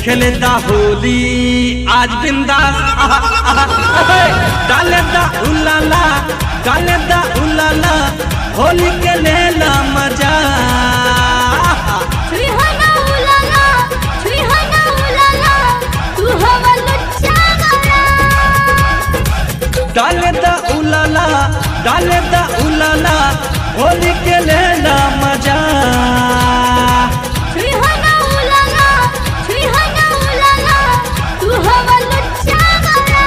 खेले दा होली आज बिंदास आहा, आहा, हे, डाले दा उलाला डाले दा उलाला होली के लेला मजा छुईहाना उलाला छुईहाना उलाला तू हवा लुच्चा गला डाले दा उलाला डाले दा उलाला होली के लेला मजा छुईहाना उलाला छुईहाना उलाला तू हवा लुच्चा गला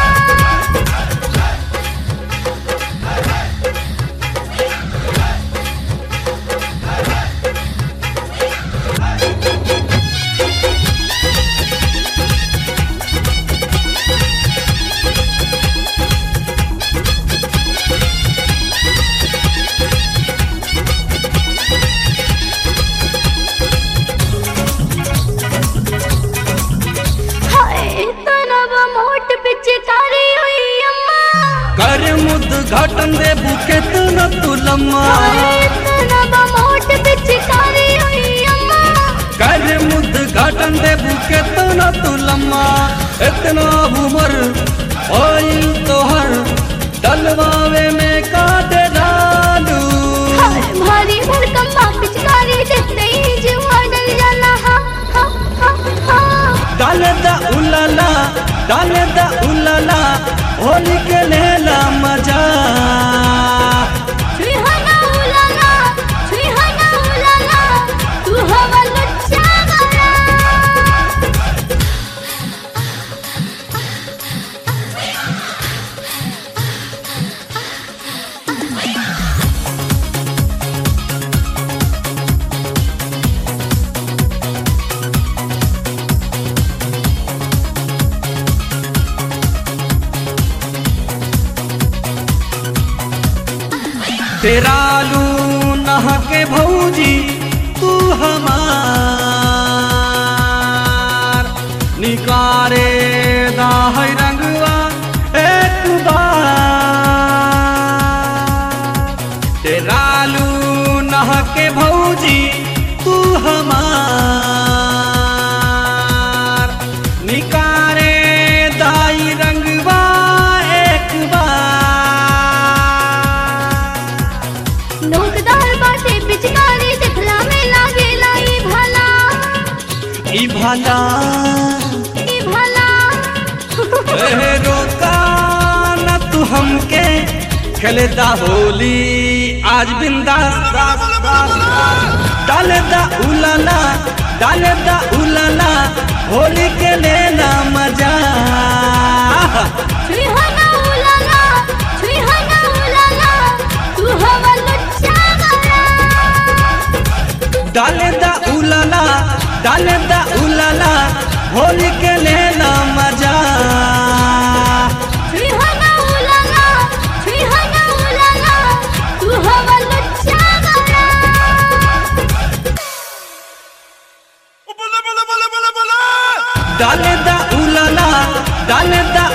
हाय तनब मोट पिचकारी हुई अम्मा कर मुद घाटन दे बुके तू न तुलम्मा हाय तनब मोट पिचकारी हुई अम्मा कर मुद घाटन दे बुके तू न तुलम्मा इतना उमर ओइल तोहर डलवावे में काट डालू हाय भारी भरकम बा पिचकारी देखते ही जीवा डर जाला हा हा हा हा डाले दा उलाला डाले दा उलाला होली के लेला मजा छुईहाना उलाला छुईहाना उलाला तू हवा लुच्चा गला तेरा लू नहा के भौजी तू हमार निकारे दा है रंगवा एक बार तेरा लू नहा के भौजी तू हमार निकारे दाई रंगवा एक बार नोकदार बाटे पिचकारी दिखला में लागे लाई भला ई भाला ई भला ए रोका न तू हमके खेले दा होली आज बिंदास दास दास डाले दा उलाला डाले दा उलाला होली के लेना मजा छुईहाना उलाला छुईहाना उलाला तू हवा लुच्चा गला डाले दा उलाला डाले दा उलाला होली के लेना मजा छुईहाना उलाला छुईहाना उलाला तू हवा लुच्चा गला डाले दा उलाला डाले दा